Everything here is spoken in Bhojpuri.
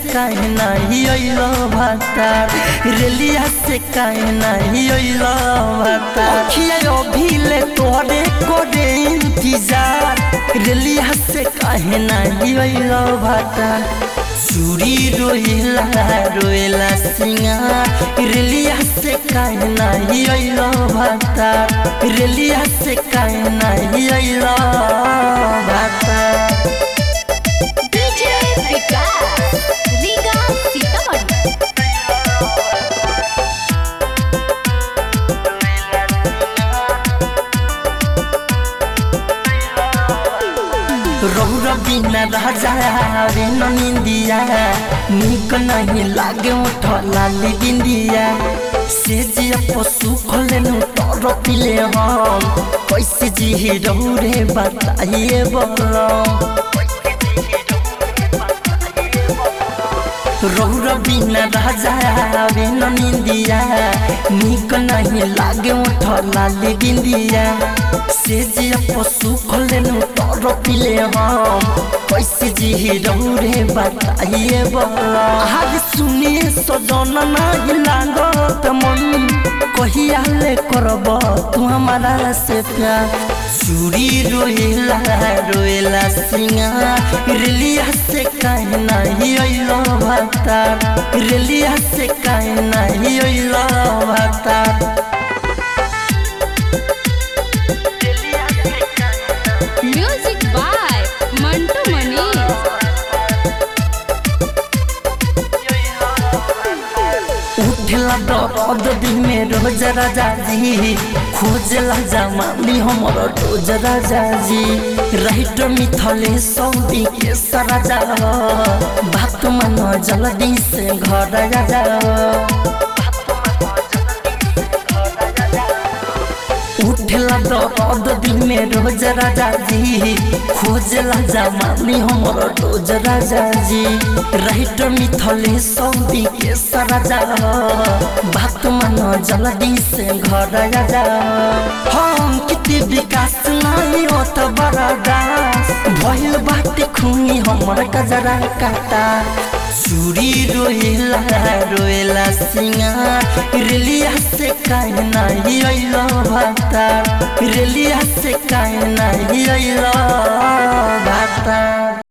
काहे नाही अइलो भातार रेलिया से काहे नाही अइलो भातार अखिया अभिले तोरे कोरे इंतजार रेलिया से काहे नाही अइलो भातार चूड़ी रोइला रोइला सिंगार रेलिया से काहे नाही अइलो भातार रेलिया से काहे नाही अइलो भातार डीजे विकास रीगा सीतामढ़ी रौर बिना राजा रे निंदिया निक नहीं लागे उठला बिंदिया से जिया पशु खोले नु तर पिले हम कैसे जी रौरे बताइए बोलो रौर बिना राजा रे निंदिया निक नहीं लागे उठला बिंदिया से जिया पशु खोले नु तर पिले हम कैसे जी रौरे बताइए बोला आज सुनिए सजन नहीं लागत मन कहिया ले करब तू हमारा से प्यार चूड़ी रोइला रोइला सिंगार रेलिया से काहे नहीं अइलो भातार रेलिया से काहे नहीं अइलो भातार म्यूजिक बाय मंटू मनीष उठला दर्द दिन में रोज राजा जी खोजला जमानी हमर रोज राजा जी राइट मिथले सौदी के सराजा बात मन जल्दी से घर राजा उठला दर्द दिन में रोज राजा जी खोजला जमानी हमर रोज राजा जी राइट मिथले सौदी के सराजा बात मन जल्दी से घर राजा हम कितने विकास नहीं होत बड़ा दास भइल बाटे खूनी हमर कजरा काटा चूड़ी रोइला रोइला सिंगार रेलिया से काहे नहीं अइलो भातार रेलिया से काहे नहीं अइलो